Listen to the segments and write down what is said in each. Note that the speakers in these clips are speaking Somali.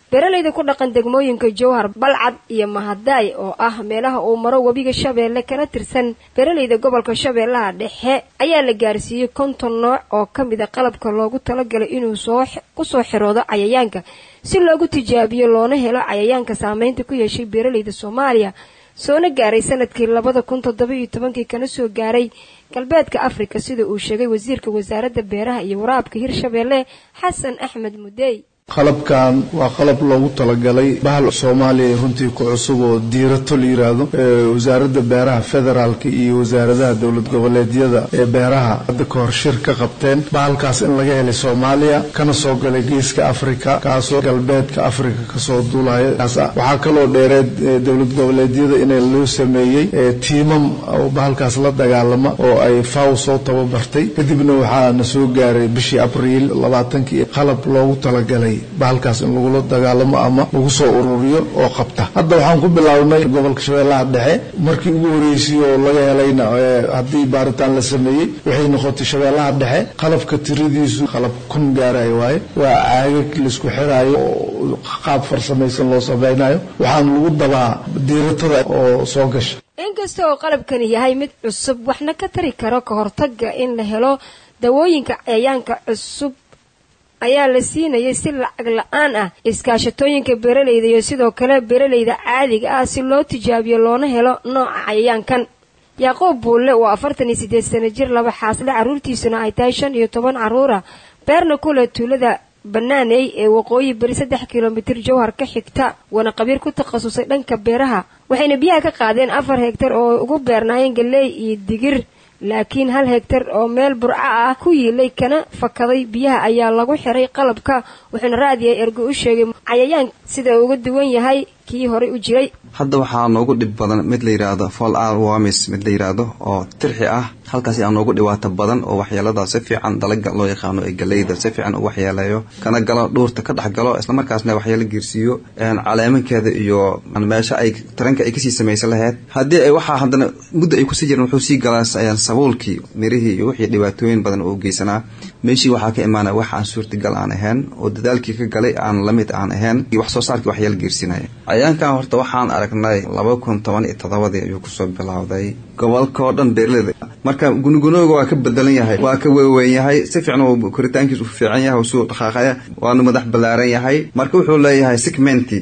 beeralayda ku dhaqan degmooyinka jowhar balcad iyo mahadaay oo ah meelaha uu maro webiga shabeelle kana tirsan beeralayda gobolka shabeellaha dhexe ayaa la gaarsiiyey konton nooc oo ka mid a qalabka loogu talagalay inuu soo kusoo xiroodo cayayaanka si loogu tijaabiyo loona helo cayayaanka saameynta ku yeeshay beeralayda soomaaliya soona gaaray sanadkii labada kun toddoba iyo tobankii kana soo gaaray galbeedka afrika sida uu sheegay wasiirka wasaaradda beeraha iyo waraabka hirshabeelle xasan axmed mudey qalabkan waa qalab loogu talagalay bahal soomaaliya runtii ku cusub oo diirato la yiraahdo wasaaradda beeraha federaalka iyo wasaaradaha dowlad goboleedyada ee beeraha hadda ka hor shir ka qabteen bahalkaas in laga helay soomaaliya kana soo galay geeska afrika kaasoo galbeedka afrika kasoo duulaya waxaa kaloo dheereed dowlad goboleedyada in loo sameeyey tiimam oo bahalkaas la dagaalama oo ay faw soo tababartay kadibna waxaa na soo gaaray bishii abriil labaatankii qalab loogu talagalay bahalkaas in lagula dagaalamo ama lagu soo ururiyo oo qabta hadda waxaan ku bilownay gobolka shabeellaha dhexe markii ugu horeysay oo laga helayna haddii baaritaan la sameeyey waxay noqotay shabeellaha dhexe qalabka tiradiisu qalab kun gaaraya waaye waa caagag laisku xiraayo oo qaab farsamaysan loo samaynayo waxaan lagu dabaa diiratada oo soo gasha inkasta oo qalabkani yahay mid cusub waxna ka tari karo ka hortaga in la helo dawooyinka cayayaanka cusub ayaa la siinayay si lacag la-aan ah iskaashatooyinka beeralayda iyo sidoo kale beeralayda caadiga ah si loo tijaabiyo loona helo nooca cayayaankan yaaqoob buulle waa afartan iyo siddeed sana jir laba xaasle carruurtiisuna ay tahay shan iyo toban carruura beerna kule tuulada banaaney ee waqooyi beri saddex kilomitir jowhar ka xigta waana qabiir ku takhasusay dhanka beeraha waxayna biyaha ka qaadeen afar hegtar oo ugu beernaayeen galley iyo digir laakiin hal hegtar oo meel burco ah ku yiilay kana fakaday biyaha ayaa lagu xiray qalabka wuxuuna raadiyay ergo u sheegay cayayaan sida uu uga duwan yahay kii horey u jiray hadda waxaa noogu dhib badan mid la yidhaahdo fall ar wamis mid la yidhaahdo oo tirxi ah halkaasi aa noogu dhibaato badan oo waxyeelada si fiican dalaga loo yaqaano ee galeyda si fiican u waxyeeleeyo kana galo dhuurta ka dhex galo islamarkaasna waxyeelo geersiiyo caleemankeeda iyo meesha ay taranka ay kasii samaysan lahayd haddii ay waxaa haddana muddo ay kusii jireen wuxuu sii galaa sabuulkii mirihii iyo wixii dhibaatooyin badan oo geysanaa meeshii waxaa ka imaanaya wax aan suurtagal aan ahayn oo dadaalkii ka galay aan lamid aan ahayn iyo wax soo saarkii waxyeelo geersinaya cayaankan horta waxaan aragnay laba kun toban iyo todobadii ayuu kusoo bilowday gobolka oo dhan beerlada marka gunugunooga waa ka bedelan yahay waa ka weeweyn yahay si fiican uu koritaankiis u fiican yahay suu dhaqaaqaya waanu madax ballaaran yahay marka wuxuu leeyahay segmenti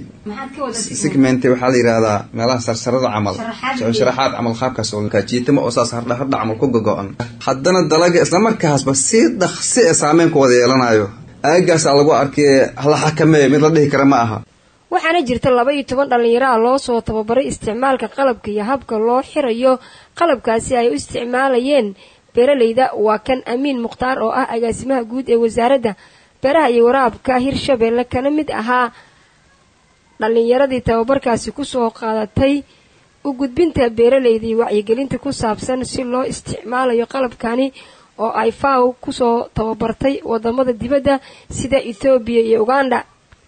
segmenti waxaa la yidhahdaa meelaha sarsarada camal sharaxaad camal qaabkaas oo kajiitama oo saas hardha hardha camal ku gogo-an haddana dalaga islamarkaasba si dhaqsi e saameyn ku wada yeelanayo aagaasaa lagu arkay la xakameeyo mid la dhihi kara ma aha waxaana jirta laba iyo toban dhallinyaro ah loo soo tababaray isticmaalka qalabka iyo habka loo xirayo qalabkaasi ay u isticmaalayeen beeralayda waa kan amiin mukhtaar oo ah agaasimaha guud ee wasaaradda beeraha iyo waraabka hirshabeelle kana mid ahaa dhallinyaradii tababarkaasi kusoo qaadatay u gudbinta beeralayda iyo wacyigelinta ku saabsan si loo isticmaalayo qalabkani oo ay faw kusoo tababartay wadamada dibadda sida ethoobiya iyo uganda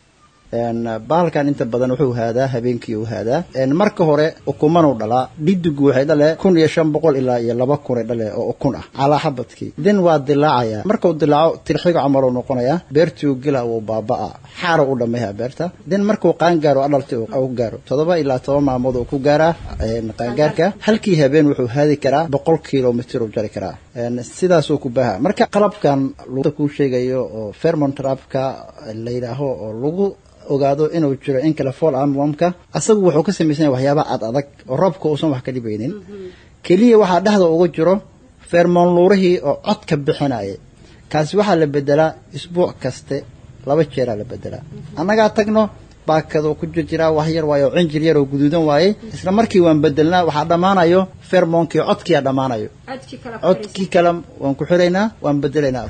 bahalkan inta badan wuxuu haadaa habeenkii uu haadaa marka hore ukumanuu dhalaa dhidigu waxay dhale kun iyo shan boqol ilaa iyo laba kunay dhale oo ukun ah calaa xabadkii din waa dilaacaya markuu dilaaco tirxiga camaluu noqonaya beertuu gela wuu baaba-a xaara u dhamayha beerta din markuu qaangaaro adhalti u gaaro todoba ilaa toban maalmood uu ku gaaraa qaangaarka halkii habeen wuxuu haadi karaa boqol kilomitr uu jari karaa sidaasuu ku baaha marka qalabkan kuu sheegayo oo fermontrapka la yidhaaho oo lagu ogaado inuu jiro in kale fall armwormka asagu wuxuu ka samaysanya waxyaaba ad adag oo roobka uusan wax ka dhibaynin keliya waxaa dhexda uga jiro fermonluurihii oo cod ka bixinaya kaasi waxaa la bedelaa isbuuc kaste laba jeeraa la bedelaa annagaa tagno baakadoo ku jirjiraa wax yar waaye oo cinjir yar oo guduudan waaye isla markii waan bedelnaa waxaa dhammaanayo fermonkii codkiia dhammaanayo codkii kale waan ku xiraynaa waan bedelaynaa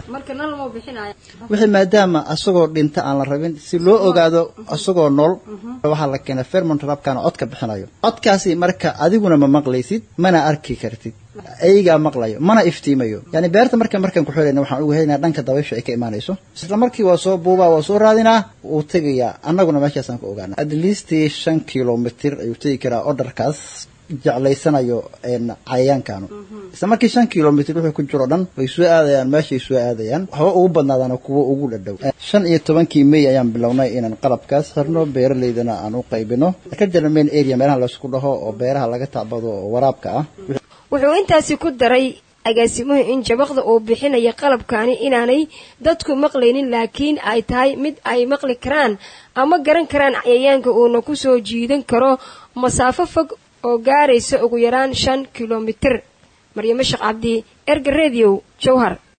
wixii maadaama asagoo dhinta aan la rabin si loo ogaado asagoo nool waxaa la keena fermont rabkana cod ka bixinayo codkaasi marka adiguna ma maqlaysid mana arki kartid ayagaa maqlayo mana iftiimayo yani beerta marka markaan ku xirayna waxaan uga helinaa dhanka dabaysha ay ka imaanayso isla markii waa soo buubaa waa soo raadinaa wuu tegayaa annaguna meeshaasaan ku ogaana at least shan kilomitr ayuu tegi karaa orderkaas jeclaysanayo cayayaankanu isla markii shan kilomitr wixii ku jiro dhan way soo aadayaan meeshay soo aadayaan waxba ugu badnaadaan kuwo ugu dhadhow shan iyo tobankii may ayaan bilownay inaan qalabkaas xirno beeraleydana aan u qaybino ka jira main area meelaha laysku dhaho oo beeraha laga tacbado oo waraabka ah wuxuu intaasi ku daray agaasimuhu in jabaqda uu bixinaya qalabkani inaanay dadku maqlaynin laakiin ay tahay mid ay maqli karaan ama garan karaan cayayaanka uuna ku soo jiidan karo masaafo fog oo gaaraysa ugu yaraan shan kilomitir maryamo sheekh cabdi erga radio jowhar